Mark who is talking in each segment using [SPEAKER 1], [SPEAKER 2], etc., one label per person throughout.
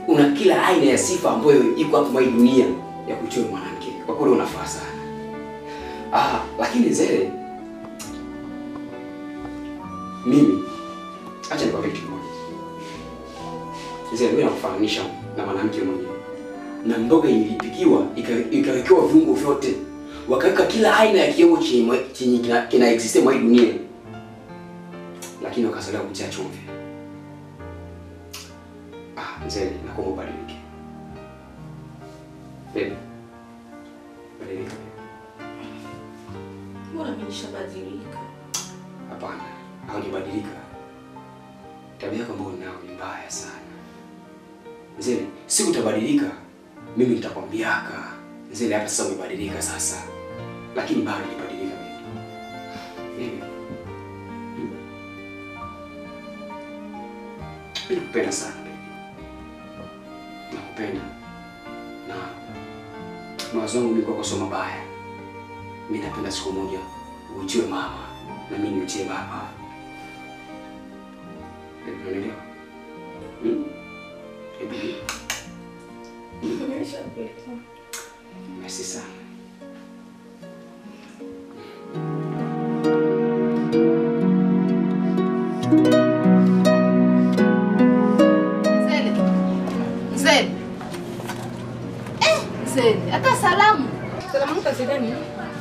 [SPEAKER 1] una kila aina ya sifa ambayo iko hapa mwa hii dunia ya kuitwa mwanamke. Kwa kweli unafaa sana. Ah, lakini Zele, mimi acha nikwambie kitu kimoja. Zele, wewe nakufananisha na mwanamke mwenyewe, na mboga ilipikiwa ika- ikawekewa viungo vyote, wakaweka kila aina ya kiungo chenye chenye kina, kina exist mwa hii dunia, lakini wakasalia kutia chumvi. Ah, Zele, nakuomba ubadilike. Baby. Badilika.
[SPEAKER 2] Mbona mimi nishabadilika?
[SPEAKER 1] Hapana, haujabadilika. Tabia yako ambayo unao ni mbaya sana. Zele, siku utabadilika, mimi nitakwambiaka. Zele, hata sasa umebadilika sasa. Lakini bado hujabadilika baby. Baby. Hmm. Mimi nakupenda sana baby. Nakupenda. Na mawazo yangu mimi kwako sio mabaya. Mimi napenda siku moja uitiwe mama na mimi niitie baba. Baby, Unanielewa? Hmm? Baby.
[SPEAKER 2] Nimeshakuelewa.
[SPEAKER 1] Merci sana.
[SPEAKER 3] Zele. Zele. Eh, Zele, hata salamu.
[SPEAKER 2] Salamu kazi gani?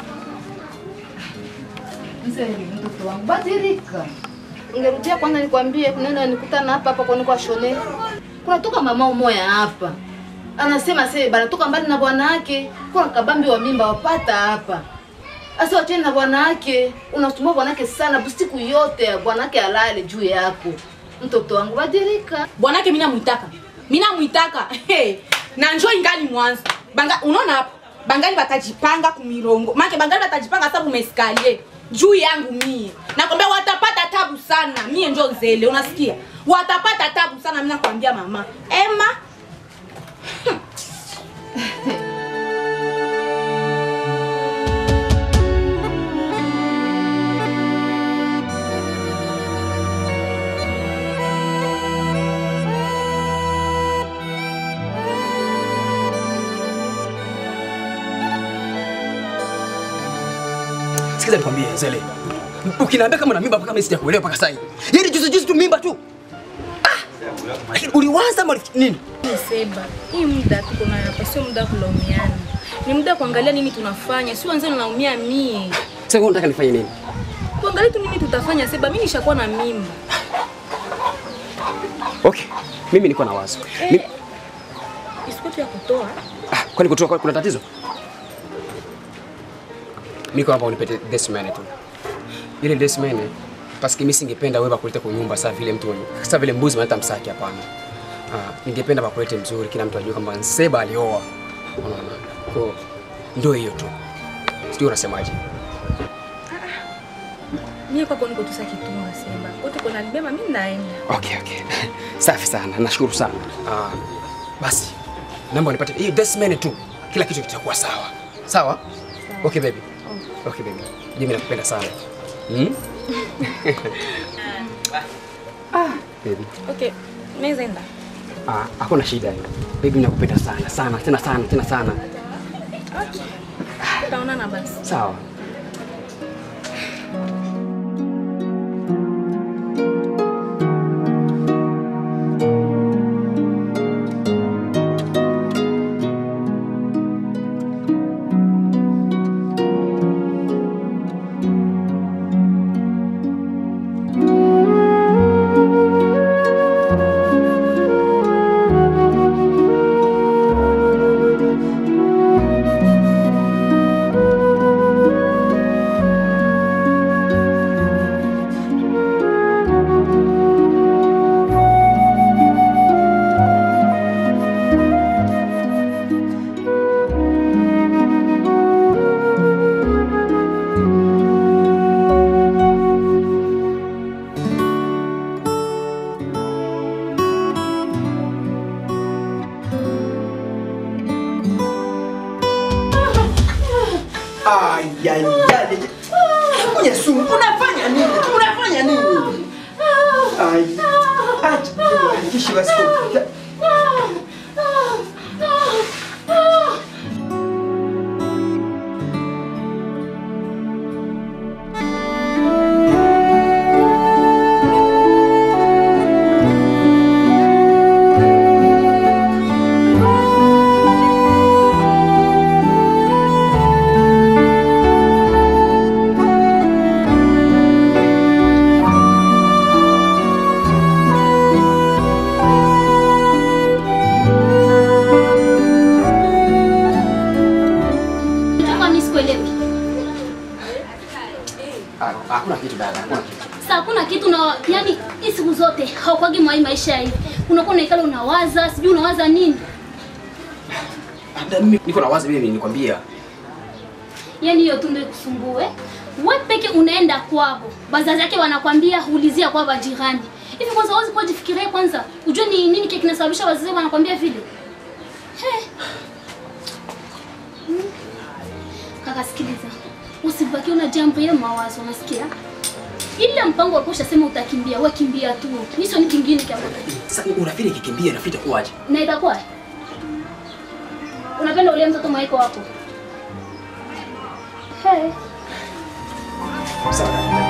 [SPEAKER 3] Zele, mtoto wangu badilika. Ungerudia kwanza nikwambie kunena nikutana hapa hapa kwani kwa shone. Kunatoka mama umoya hapa. Anasema sasa banatoka mbali na bwana wake. Kuna kabambi wa mimba wapata hapa. Asa wacheni na bwana wake. Unasumbua bwana wake sana busiku yote bwana wake alale juu yako. Mtoto wangu badilika.
[SPEAKER 2] Bwanake mimi namuitaka. Mimi namuitaka. Hey, na njoo ingali mwanzo. Banga unaona hapo? Bangali batajipanga kumirongo. Maana bangali batajipanga sababu umeskalie juu yangu mie. Nakwambia watapata tabu sana. Mie njoo Zele, unasikia? Watapata tabu sana mimi nakwambia mama. Emma
[SPEAKER 1] Sikiza nikwambie Zele. Ukiniambia kama una mimba mpaka mimi sijakuelewa mpaka sasa hivi. Yaani juzi juzi tu mimba tu. Ah! Lakini uliwaza ama ulifikiri nini?
[SPEAKER 2] Seba, hii muda tuko nayo hapa sio muda wa kulaumiana. Ni muda wa kuangalia nini tunafanya. Si wenzenu naumia mie.
[SPEAKER 1] Sasa wewe unataka nifanye nini?
[SPEAKER 2] Tuangalie tu nini tutafanya Seba. Mimi nishakuwa na mimba.
[SPEAKER 1] Okay. Mimi niko na wazo. Mimi,
[SPEAKER 2] Eh, isikutu ya kutoa.
[SPEAKER 1] ah, kwani kutoka kuna tatizo? Niko hapa unipete desimene tu. Ile desimene paski mimi singependa wewe bakulete kwa nyumba saa vile mtu sasa vile mbuzi wanaleta msaki hapana. Ah, ningependa bakulete mzuri kila mtu ajue kwamba Nseba alioa. Unaona? Kwa ndio hiyo tu. Sijui unasemaje?
[SPEAKER 2] Mie kwako niko tu sasa kitunga Seba. Wote kuna nibeba mimi naenda.
[SPEAKER 1] Okay, okay. Safi sana. Nashukuru sana. Ah, basi. Naomba unipate hii desimene tu. Kila kitu kitakuwa sawa. Sawa? Okay baby. Okay baby. Mimi nakupenda sana. Hmm? ah, baby.
[SPEAKER 2] Okay, mimi enda.
[SPEAKER 1] Ah, hakuna shida. Baby nakupenda sana sana tena sana tena sana.
[SPEAKER 2] Tutaonana basi.
[SPEAKER 1] Sawa.
[SPEAKER 4] Ayayay. Mwenye sumu, unafanya nini? Unafanya nini? Ai. Acha. Kishi basi.
[SPEAKER 5] una yani hii siku zote haukwagi mwai maisha hivi. Unakuwa unaikala unawaza, sijui unawaza nini.
[SPEAKER 1] Labda mimi niko na wazi mimi nikwambia.
[SPEAKER 5] Yaani hiyo tu ndio ikusumbue. Wewe peke unaenda kwako. Bazazi yake wanakwambia ulizia kwa bajirani. Hivi kwanza wazi kwa jifikirie kwanza. Ujue ni nini kile kinasababisha wazazi wanakwambia vile. He. Hmm. Kaka sikiliza. Usibaki una jambo ya mawazo unasikia? Ile mpango ulikuwa ushasema utakimbia, wewe kimbia tu. Hicho ni kingine kama.
[SPEAKER 1] Sasa unafikiri kikimbia nafikiri itakuwaje?
[SPEAKER 5] Na itakuwa? Unapenda ule mtoto mwaiko wako? Hey.
[SPEAKER 1] Sawa. dada.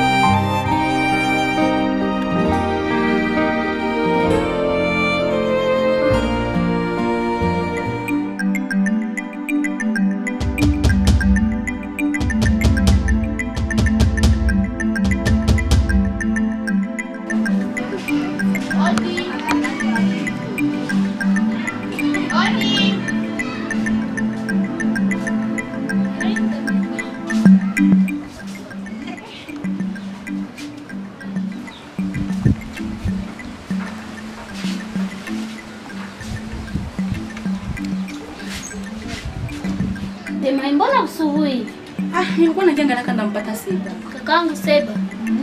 [SPEAKER 5] Dema, mbona usubuhi?
[SPEAKER 2] Ah, nilikuwa nakiangalia kanda mpata sita.
[SPEAKER 5] Kakaangu Seba.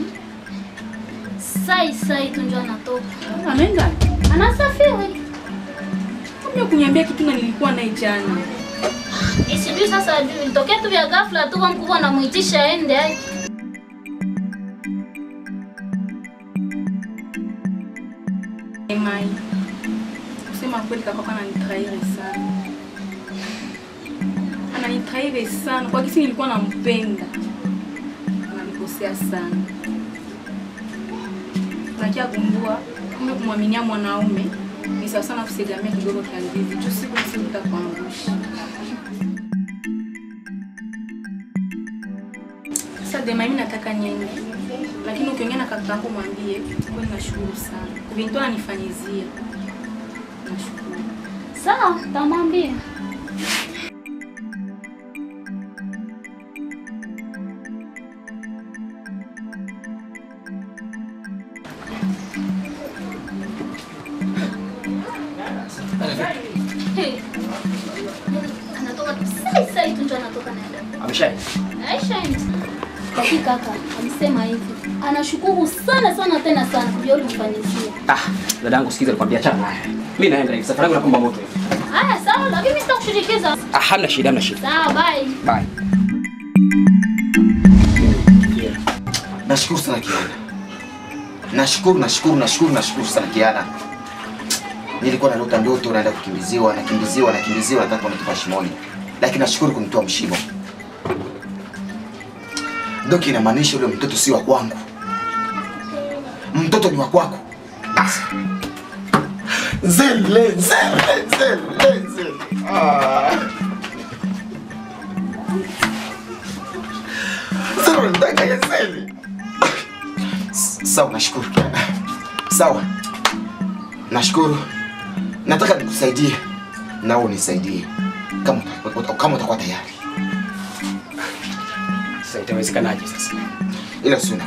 [SPEAKER 5] Sai sai tu ndio anatoka.
[SPEAKER 2] Ameenda.
[SPEAKER 5] Anasafiri.
[SPEAKER 2] Kumbe kuniambia kitu na nilikuwa naye jana.
[SPEAKER 5] Isijui sasa ajui. Nitokea tu vya ghafla tu kwa mkubwa anamuitisha aende ai.
[SPEAKER 2] Mai. Kusema kweli kaka kwa ananitraire sana. Ananitraire sana. Kwa kisi nilikuwa nampenda. Ananikosea sana. Nakia gundua kumbe kumwaminia mwanaume ni sawa sana kusegamia kidogo kia ndizi. Tu siku na siku itakuangusha. Sasa Dema, mimi nataka niende, lakini ukiongea na kaka yako mwambie kweli nashukuru sana. Vintu ananifanyizia. Nashukuru.
[SPEAKER 5] Sawa, tamwambia. Hey. Anatoka tu sai sai tu ndio anatoka naenda.
[SPEAKER 1] Ameshaenda.
[SPEAKER 5] Aisha Kaki kaka alisema hivi. Anashukuru sana sana tena sana kwa yule mfanyizia.
[SPEAKER 1] Ah, dadangu sikiza nikwambia achana naye. Mimi naenda hivi. Safari yangu nakumba moto hivi.
[SPEAKER 5] Haya sawa, lakini mimi sitakushirikiza.
[SPEAKER 1] Ah, hamna shida, hamna shida.
[SPEAKER 5] Sawa, bye.
[SPEAKER 1] Bye.
[SPEAKER 4] Nashukuru sana Kiana. Nashukuru, nashukuru, nashukuru, nashukuru sana Kiana. Nilikuwa nalota ndoto naenda kukimbiziwa, nakimbiziwa, nakimbiziwa, nataka kunitoa shimoni. Lakini nashukuru kunitoa mshimo. Doki inamaanisha yule mtoto si wa kwangu. Mtoto ni wa kwako. Zele, zele, zele, zele. Ah. Sasa unataka ya zele. Sawa, nashukuru Kiana. Sawa, nashukuru. Nataka nikusaidie nao unisaidie kama uta- kama utakuwa tayari,
[SPEAKER 1] Sasa itawezekanaje sasa?
[SPEAKER 4] ila sina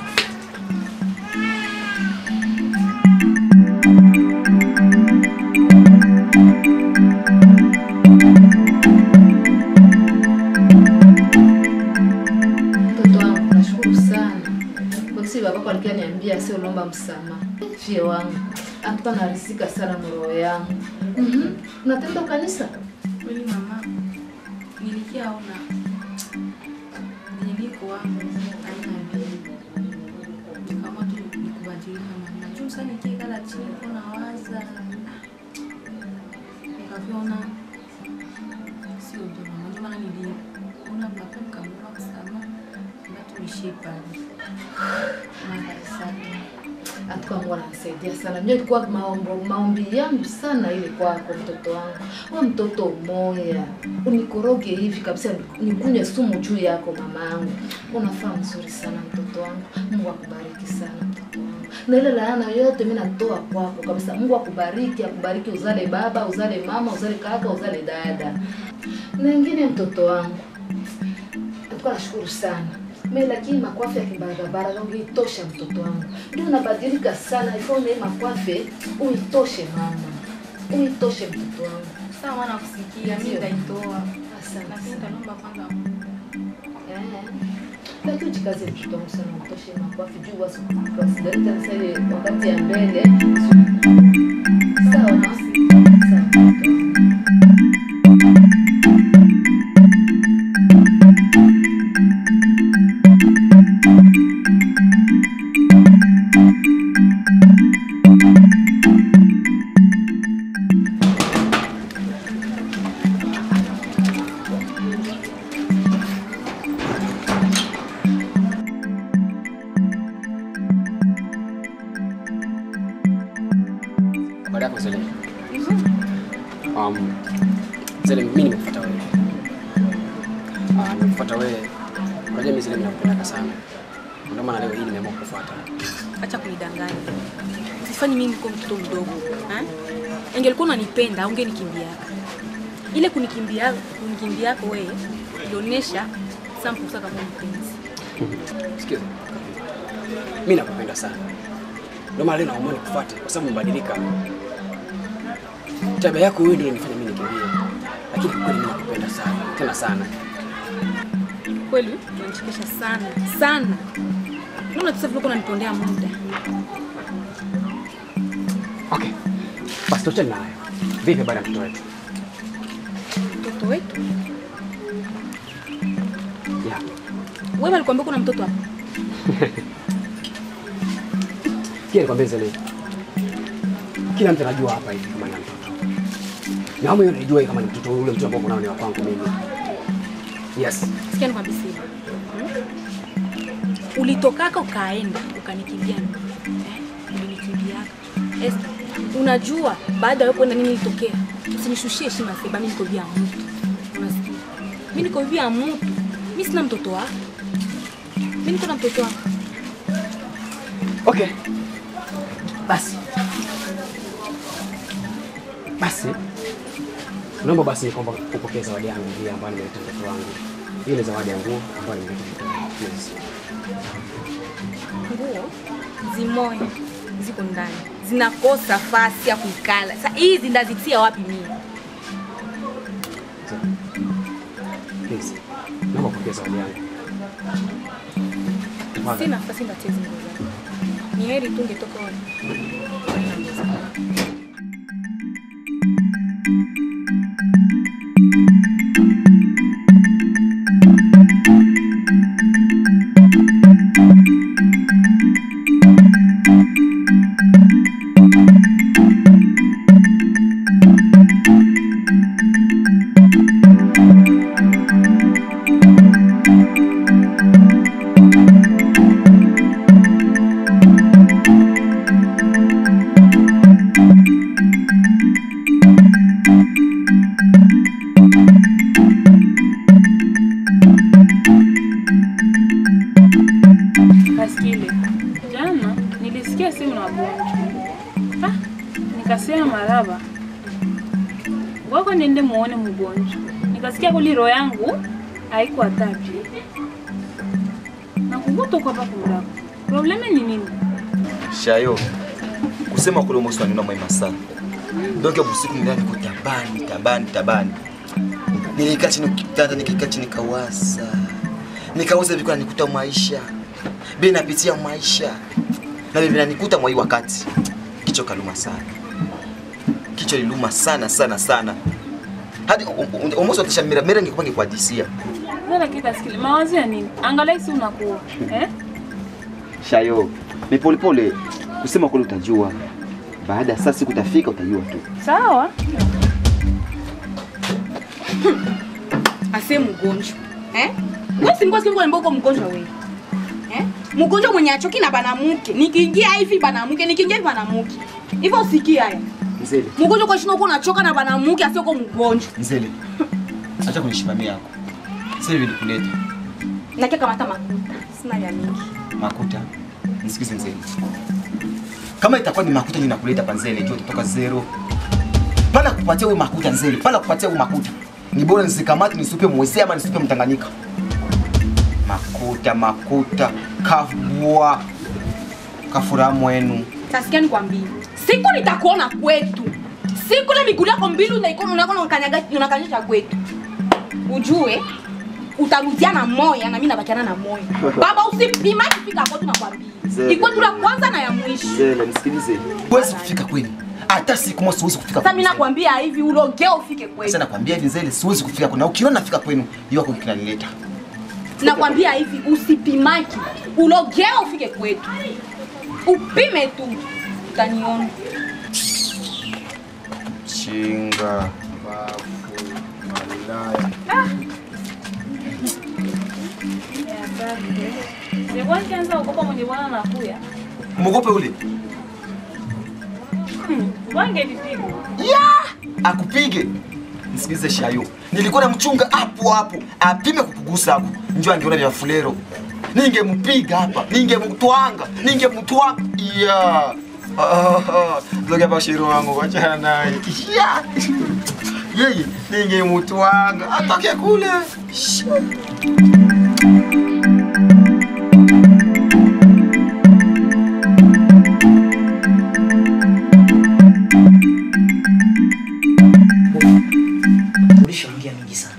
[SPEAKER 3] Mtoto wangu nashukuru sana. Kwa kisi babako alikuwa niambia sio lomba msamaha. Fie wangu. Hapa narisika sana roho yangu. Mhm. Unatenda kanisa?
[SPEAKER 2] Kweli mama, nilikiaona niliko wangu aina mbili, nikaamua tu nikubadilika mama. Juu sasa nikiikala chini kuna waza, nikaviona sio ndio mama, ndio maana niliona mnapo nikamwomba msamaha na tuishie pale. Mara sana
[SPEAKER 3] Atuka Mungu ananisaidia sana. Mimi ilikuwa maombo maombi yangu sana ile kwako mtoto wangu. Wewe mtoto moya. Unikoroge hivi kabisa nikunywe sumu juu yako mama yangu. Unafaa mzuri sana mtoto wangu. Mungu akubariki sana mtoto wangu. Na ile laana yote mimi natoa kwako kabisa. Mungu akubariki, akubariki uzale baba, uzale mama, uzale kaka, uzale dada. Na ingine mtoto wangu. Tulikuwa nashukuru sana. Me lakini makwafe ya kibarabara ungeitosha mtoto wangu. Ndio unabadilika sana, ifo na hii makwafe uitoshe mama. Uitoshe mtoto wangu.
[SPEAKER 2] Sawa mwana kusikia, mimi nitaitoa.
[SPEAKER 3] Asante.
[SPEAKER 2] Lakini nitaomba kwanza
[SPEAKER 3] Eh. Lakini ujikaze mtoto wangu sana utoshe makwafe juu wasi wasidalita sasa ile wakati ya mbele. Sawa mama. Sawa mtoto wangu.
[SPEAKER 1] Baada yako Zele. Um, Zele, mimi nimekufuata wewe. Ah, nimekufuata wewe. Unajua mimi Zele ninakupenda sana. Ndio maana leo hii nimeamua kukufuata.
[SPEAKER 2] acha kunidanganya. Sifanyi mimi niko mtoto mdogo. Ha? Ingelikuwa unanipenda ungenikimbia. Ile kunikimbia kunikimbia yako wewe ilionyesha sample kama mpenzi.
[SPEAKER 1] Sikiza. Mimi nakupenda sana. Ndio maana leo naamua nikufuate kwa sababu umebadilika. Tabia yako wewe ndio inanifanya mimi nikimbie. Lakini kweli mimi nakupenda sana, tena sana.
[SPEAKER 2] Kweli unanichekesha sana sana. Naona sasa vile unanipondea muda.
[SPEAKER 1] Okay. Basi tuachane na hayo. Vipi baada ya mtoto wetu?
[SPEAKER 2] Mtoto wetu.
[SPEAKER 1] Yeah.
[SPEAKER 2] Wewe alikwambia kuna mtoto hapa.
[SPEAKER 1] Kia nikwambie Zele. Kila mtu anajua hapa hivi kama ni mtoto. Na wewe unajua kama ni mtoto ule mtoto ambao unao ni wa kwangu mimi. Yes.
[SPEAKER 2] Sikia nikwambie siri. Hmm? Ulitokaka ukaenda ukanikimbia mimi. Eh? Ulinikimbiaka. Esther, unajua baada ya wewe kwenda nini ilitokea? Usinishushie heshima sasa, mimi niko vya mtu. Unasikia? Mimi niko vya mtu. Mimi sina mtoto wako. Mimi niko na mtoto wangu.
[SPEAKER 1] Okay. Basi. Basi. Naomba basi kwamba upokee zawadi yangu hii ambayo nimeleta mtoto wangu. Hii ni zawadi ya nguo ambayo nimeleta mtoto wangu. Yes.
[SPEAKER 2] Nguo zimoya ziko ndani. Zinakosa fasi ya kuikala. Sasa hizi ndazitia wapi mimi?
[SPEAKER 1] So, Please. Naomba upokee zawadi yangu. Tafadhali.
[SPEAKER 2] Sina nafasi ndatia hizi nguo zangu. Ni heri tu ungetoka wewe.
[SPEAKER 6] Kaskile, jana nilisikia simu na Bonjo. Ah, nikasema maraba wako niende muone mgonjwa. Nikasikia kuli roho yangu haiko hatapi na kukutoka hapa kumlako. Probleme ni nini?
[SPEAKER 4] Shayo, kusema kule mosi wanina mwema sana. Donc busiku nilala niko tabani tabani tabani. Nilikaa chini kitanda nikikaa chini kawasa. Nikawaza vikwa nikuta maisha. Bi napitia maisha. Na bibi nanikuta mwa hii wakati. Kichwa kaluma sana. Kichwa liluma sana sana sana. Hadi umoso atisha mira mira ningekuwa ngikuadisia.
[SPEAKER 6] Sasa kikaskile, mawazo ya nini? Angalia si unakuwa. Eh?
[SPEAKER 4] Shayo, ni polepole. Kusema kule utajua. Baada ya saa siku utafika utajua tu.
[SPEAKER 6] Sawa?
[SPEAKER 2] ase mgonjwa eh? Wewe si ngozi kwa mboko mgonjwa wewe eh? Mgonjwa mwenye achoki na banamuke, nikiingia hivi banamuke, nikiingia hivi banamuke. Hivyo usikia haya.
[SPEAKER 4] Mzee,
[SPEAKER 2] Mgonjwa kwa shino uko unachoka na banamuke asio kwa mgonjwa.
[SPEAKER 4] Mzele, acha kunishimamia yako. Sasa hivi nikuleta
[SPEAKER 2] Nakia kamata makuta. Sina ya mingi.
[SPEAKER 4] makuta. Nisikize Nzele, kama itakuwa ni makuta ndio nakuleta pa Nzele, jua utatoka zero. Pala kupatia wewe makuta Nzele, pala kupatia wewe makuta ni bora nisikamate nisupe mwese ama nisupe Mtanganyika. makuta makuta kavua kafura mwenu
[SPEAKER 2] Tasikia nikwambie, siku nitakuona kwetu, siku ile miguu yako mbili unaikona unakona unakanyaga unakanyesha kwetu, ujue utarudia na moya na mimi nabakiana na moya. Baba, usipima kufika kwetu, nakwambia
[SPEAKER 4] Zele.
[SPEAKER 2] ikwetu la kwanza na ya mwisho.
[SPEAKER 4] Zele, nisikilize. Huwezi kufika kwenu. Hata siku moja siwezi kufika
[SPEAKER 2] Sasa
[SPEAKER 4] kwenu.
[SPEAKER 2] mimi nakwambia hivi, ulogea ufike
[SPEAKER 4] Sasa
[SPEAKER 2] kwetu.
[SPEAKER 4] nakwambia hivi Zele, siwezi kufika kwenu. Na ukiona nafika kwenu, hiyo yako kinanileta.
[SPEAKER 2] Nakwambia hivi, usipimaki, ulogea ufike kwetu, upime tu, utaniona.
[SPEAKER 4] Chinga, bafu, malaya.
[SPEAKER 6] Nilikuwa nikianza kuogopa mwenye bwana anakuya.
[SPEAKER 4] Mwogope ule.
[SPEAKER 6] Wangenipiga.
[SPEAKER 4] Akupige. Nisikilize Shayo. Nilikuwa namchunga hapo hapo. Apime kukugusa hapo. Njoo angeona vya fulero. Ningempiga hapa, ningemtwanga, ningemtwanga. Yeah. Ah, Zoga bashiro wangu wachana naye. Yeah. Yeye ningemtwanga atoke kule. Shh.
[SPEAKER 7] Ulishaongea mingi sana,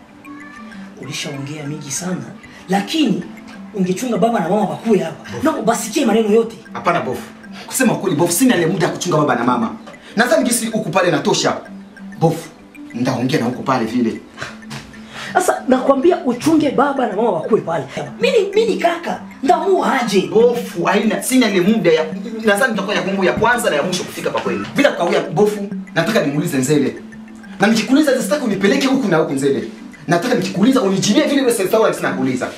[SPEAKER 7] ulishaongea mingi sana, lakini ungechunga baba na mama wakuwe hapa na basikie maneno yote.
[SPEAKER 4] Hapana bofu. Kusema kweli bofu, sina ile muda ya kuchunga baba na mama. Nadhani gisi huku pale natosha. Bofu, ndaongea na huku pale vile.
[SPEAKER 7] Sasa nakwambia uchunge baba na mama wakuwe pale. Mimi mimi kaka, ndamua aje?
[SPEAKER 4] bofu haina sina ile muda ya nadhani nitakuwa ya kumbu ya kwanza na ya mwisho kufika pa kweli bila kukawia bofu nataka nimuulize nzele na nikikuuliza sitaki unipeleke huku na huku nzele nataka nikikuuliza unijibie vile vile sasa wala sina kuuliza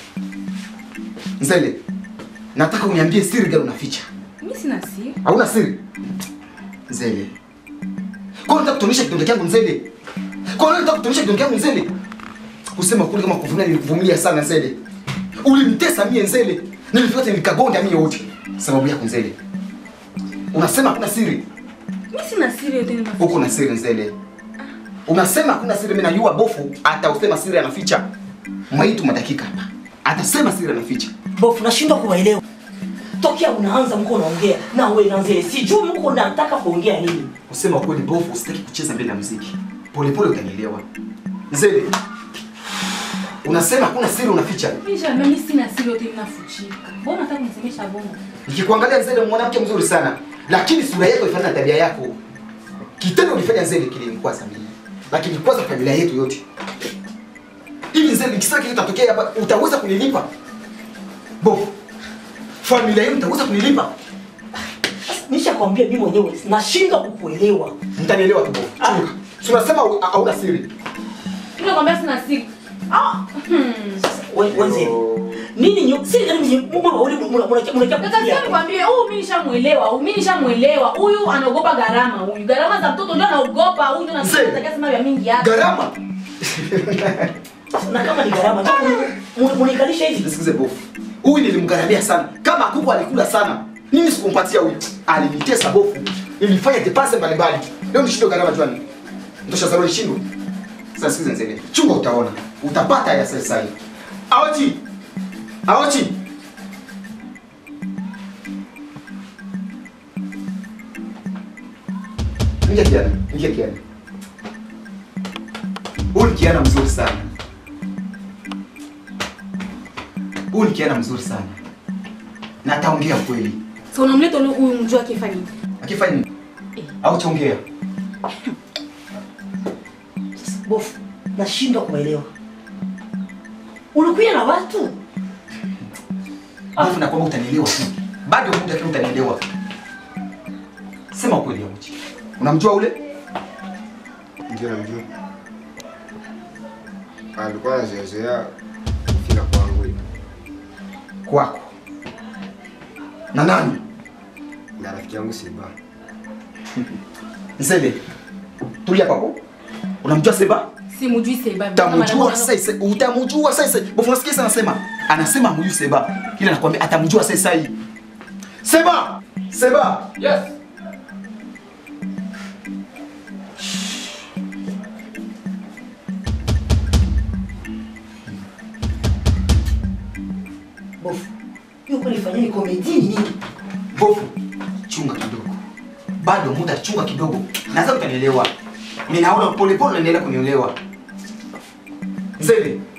[SPEAKER 4] nzele nataka uniambie siri gani unaficha
[SPEAKER 2] Mimi sina siri.
[SPEAKER 4] hauna siri nzele kwa nini unataka kutuonyesha kidonge changu nzele kwa nini unataka kutuonyesha kidonge changu nzele kusema kweli kama kuvumilia nilikuvumilia sana nzele ulimtesa mie nzele nilifika nikagonga mie wote sababu yako nzele unasema hakuna siri
[SPEAKER 2] Mimi sina siri yote nina.
[SPEAKER 4] huko na siri nzele unasema hakuna siri mimi najua bofu atausema siri anaficha mwaitu madakika hapa atasema siri anaficha
[SPEAKER 7] Bofu, nashindwa kuwaelewa. Tokea unaanza mko unaongea na wewe na Nzele, sijui mko nataka kuongea nini.
[SPEAKER 4] kusema kweli bofu usitaki kucheza mbele ya muziki polepole utanielewa nzele unasema hakuna siri unaficha
[SPEAKER 2] Kisha mimi sina siri yote ninafuchika. Mbona unataka kunisemesha bongo?
[SPEAKER 4] nikikuangalia nzele mwanamke mzuri sana lakini sura yako ifanana na tabia yako kitendo ulifanya nzele kilinikwaza mimi lakini kwanza familia yetu yote hivi nzele nikisema kitu kitatokea hapa utaweza kunilipa bofu familia yenu utaweza kunilipa
[SPEAKER 7] Nishakwambia mimi mwenyewe nashindwa kukuelewa.
[SPEAKER 4] mtanielewa tu bofu chunga si unasema hau- hauna siri
[SPEAKER 2] Mimi nakwambia sina siri. Ah. Hmm.
[SPEAKER 7] We- we Nzele. Nini nyo siri gani mwenye mbona ule mnakia mnakia
[SPEAKER 2] Kaka sasa nikwambie huyu mimi nishamuelewa, huyu mimi nishamuelewa. Huyu anaogopa gharama huyu. Gharama za mtoto ndio anaogopa, huyu ndio
[SPEAKER 4] Mzee.
[SPEAKER 2] anataka sema vya mingi hapa.
[SPEAKER 4] gharama
[SPEAKER 7] na kama ni gharama ndio munikalisha hivi.
[SPEAKER 4] nisikize bofu huyu nilimgharamia sana kama kuku alikula sana nini sikumpatia huyu alinitesa bofu nilifanya depase mbalimbali leo nishindwe gharama jwani ndosha zaro nishindwe sasa sikize nzele chunga utaona utapata ya sasa hivi aochi aochi Ingia kiana, ingia kiana. Huyu ni kiana mzuri sana. Huyu ni kiana mzuri sana. Na ataongea kweli.
[SPEAKER 2] So unamleta huyu huyu mjua akifanya nini?
[SPEAKER 4] Akifanya nini? Au chongea.
[SPEAKER 7] Bofu, nashindwa kuelewa. Unakuja na watu?
[SPEAKER 4] Alafu na kwamba utanielewa tu. Bado muda tu utanielewa. Sema kweli Auchi. Unamjua ule?
[SPEAKER 8] Ndio namjua. Alikuwa anazoea kufika kwangu hivi.
[SPEAKER 4] Kwako. Na nani?
[SPEAKER 8] na rafiki yangu Seba.
[SPEAKER 4] Nzele. Tulia kwako. Unamjua Seba?
[SPEAKER 2] Simujui Seba.
[SPEAKER 4] Utamjua sasa, utamjua sasa. Bofu nasikia sana anasema. Anasema huyu Seba. Ila nakwambia atamjua sasa hii. Seba! Seba!
[SPEAKER 1] Yes.
[SPEAKER 7] nini komedi ni nini?
[SPEAKER 4] Bofu, chunga kidogo, bado muda, chunga kidogo, nadhani utanielewa. Mimi naona polepole unaendelea kunielewa. Nzele,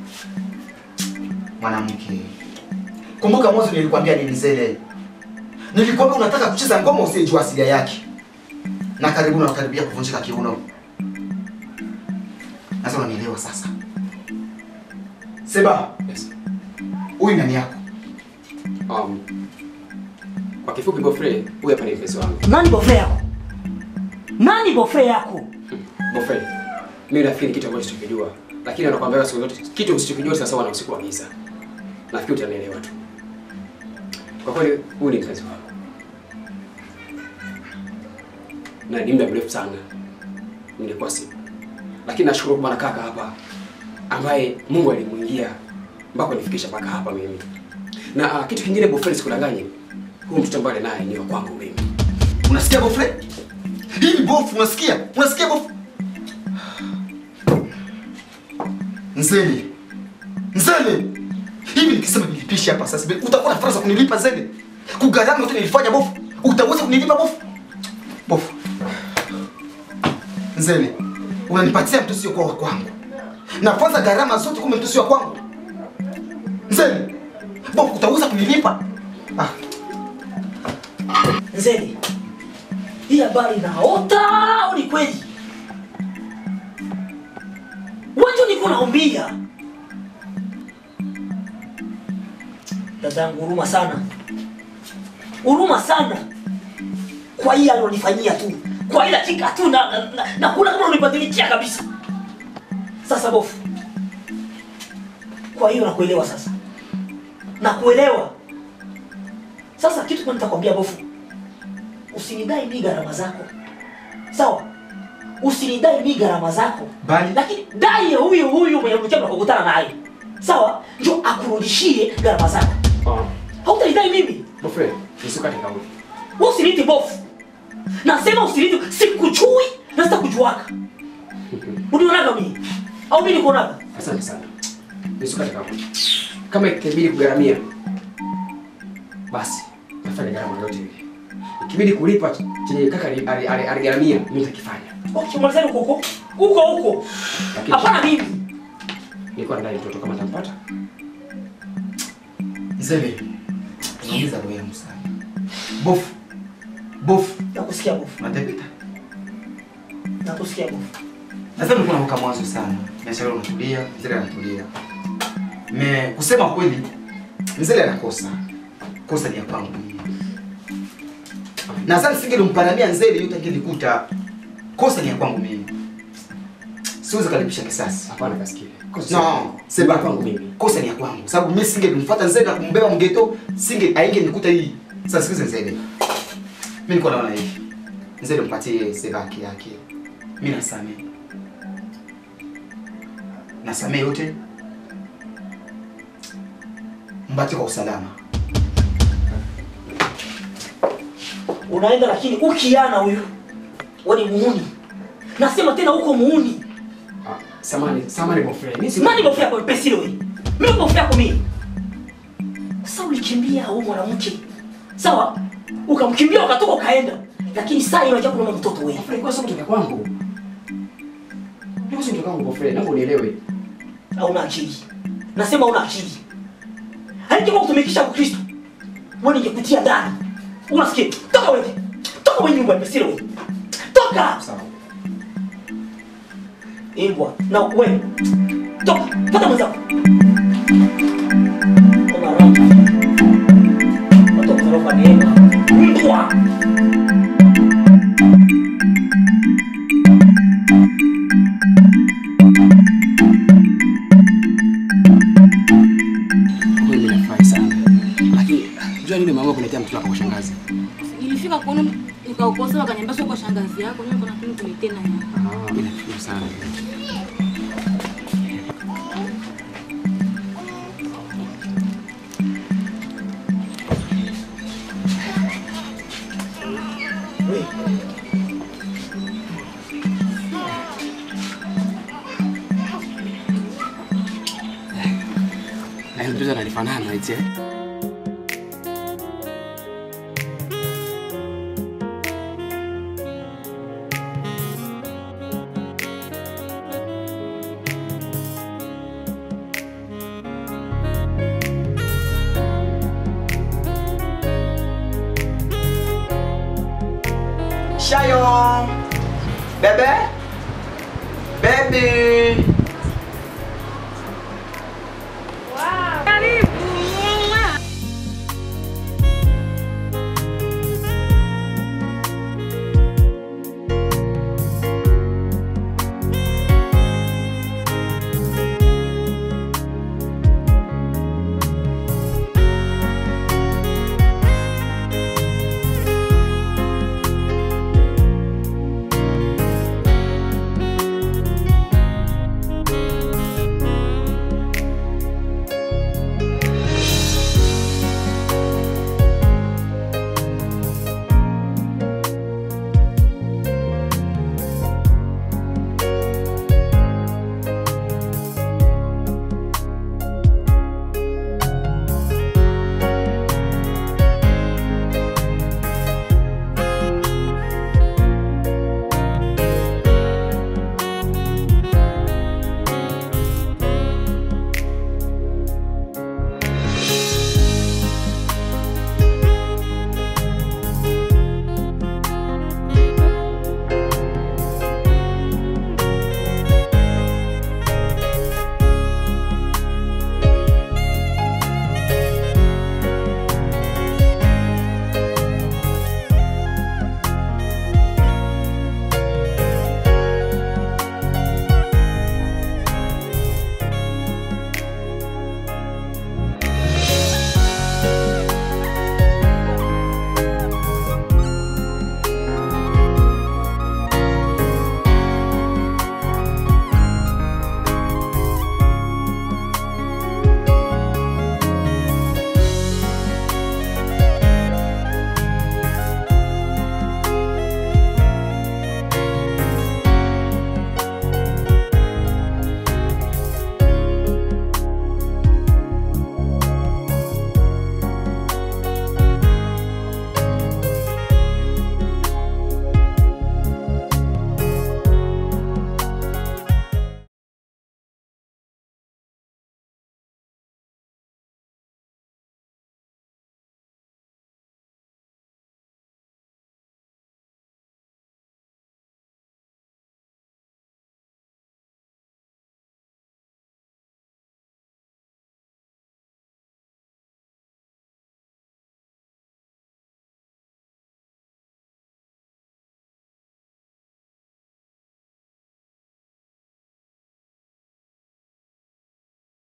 [SPEAKER 4] mwanamke, kumbuka mwanzo nilikwambia nini Nzele? Nilikwambia unataka kucheza ngoma usiyejua asilia yake, na karibu unakaribia kuvunjika kiuno. Sasa unanielewa sasa? Seba,
[SPEAKER 1] Yes.
[SPEAKER 4] huyu nani yako?
[SPEAKER 1] Um, kwa kifupi Bofre, huyu hapa ni mpenzi wangu.
[SPEAKER 7] Nani bofe yako? Nani bofe yako?
[SPEAKER 1] Bofre, mimi nafikiri kitu ambacho sichokijua, lakini anakuambia siku zote kitu usichokijua sasa wana usiku wa giza. Nafikiri utanielewa tu. Kwa kweli huyu ni mpenzi wangu. Na ni muda mrefu sana nilikuwa sipo. Lakini nashukuru kwa kaka hapa ambaye Mungu alimuingia mpaka nifikisha mpaka hapa mimi. Na uh, kitu kingine Bofre, sikudanganye. Huyu mtoto ambaye naye ni wa kwangu mimi.
[SPEAKER 4] Unasikia bofre? Hii ni bofu, unasikia? Unasikia bofu? Nzeli. Nzeli. Hivi nikisema nilipishe hapa sasa, hivi, utakuwa na fursa kunilipa Nzeli? Kugharama yote nilifanya bofu. Utaweza kunilipa bofu? Bofu. Nzeli. Unanipatia mtu sio kwa wa kwangu. Nafanza gharama zote kumbe mtu sio wa kwangu. Nzeli. Bofu utaweza kunilipa? Ah.
[SPEAKER 7] Nzeli, hii habari naota au ni kweli? Wanjo niko naambia dadangu, huruma sana, huruma sana kwa hii alonifanyia tu, kwa ila chika tu na, na, na, na kuna kama unibadilikia kabisa. Sasa bofu, kwa hiyo nakuelewa sasa, nakuelewa sasa. Kitu kwa nitakwambia bofu, usinidai mi gharama zako sawa usinidai mi gharama zako
[SPEAKER 4] Bali
[SPEAKER 7] lakini dai ya huyu huyu mwenye mchana kukutana naye sawa njo akurudishie gharama zako
[SPEAKER 1] Uh,
[SPEAKER 7] hautanidai mimi
[SPEAKER 1] Bofre, nisikate kauli.
[SPEAKER 7] wewe usiniti bofu nasema usiniti sikujui na sitakujuaka unionaga mimi au mimi nikuonaga
[SPEAKER 1] Asante sana. Nisikate kauli. Kama ikibidi kugharamia, basi tafanya gharama yote ile. Ikibidi kulipa chenye kaka ali- ali- ali- aligharamia, mimi nitakifanya.
[SPEAKER 7] ukimalizani huko huko huko huko
[SPEAKER 1] Lakini
[SPEAKER 7] hapana mimi
[SPEAKER 1] nilikuwa nadai mtoto kama atampata.
[SPEAKER 4] Nzele, unaumiza roho yangu sana. Bofu, bofu,
[SPEAKER 7] nakusikia bofu
[SPEAKER 4] unatepeta.
[SPEAKER 7] nakusikia bofu
[SPEAKER 4] Nadhani ulikuwa unaruka mwanzo sana. Biashara unatulia, Nzele anatulia. Me kusema kweli, Nzele anakosa. Kosa ni ya kwangu mimi. Nadhani singelimparamia Nzele yote angelikuta. Kosa ni ya kwangu mimi. Siwezi kalipisha kisasi.
[SPEAKER 1] Hapana kasikia.
[SPEAKER 4] No, sema
[SPEAKER 1] kwangu mimi.
[SPEAKER 4] Kosa ni ya kwangu. Sababu mimi singelimfuata Nzele na kumbeba mgeto, singe ainge nikuta hii. Sasa sikize Nzele. Mimi nilikuwa naona hivi. Nzele mpatie Seba haki yake. Mimi nasamehe. Nasamehe yote. Mbaki kwa usalama.
[SPEAKER 7] unaenda lakini ukiana huyu wewe ni muuni nasema tena uko muuni
[SPEAKER 1] Ah, samani, samani Bofre. Mimi si
[SPEAKER 7] nani bofu yako pesile wewe mimi bofu yako mimi sasa ulikimbia huyu mwanamke sawa ukamkimbia ukatoka ukaenda lakini saa hiyo unajua kuna mtoto wewe
[SPEAKER 1] Bofre, kwa sababu kutoka kwangu. Ndio kutoka kwangu Bofre, naomba unielewe.
[SPEAKER 7] hauna akili nasema una akili haikima kutumikisha kwa Kristo wewe ningekutia ndani unasikia toka wewe toka wewe nyumba pesile wewe toka
[SPEAKER 1] Sawa.
[SPEAKER 7] imbwa na wewe toka pata mwenzako Ona raha. Watu wakorofa neema. Mbwa.
[SPEAKER 1] Kwa kweli ninafurahi sana. Lakini unajua nini mama kuletea mtoto wako kwa shangazi?
[SPEAKER 2] Nilifika kuona nikaokosa wakaniambia sio kwa shangazi yako, mimi kuna kitu kuletea na yako.
[SPEAKER 1] Ah, mimi nashukuru sana. Na yule mtoto ananifanana eti. eh?
[SPEAKER 9] Bebe? Baby.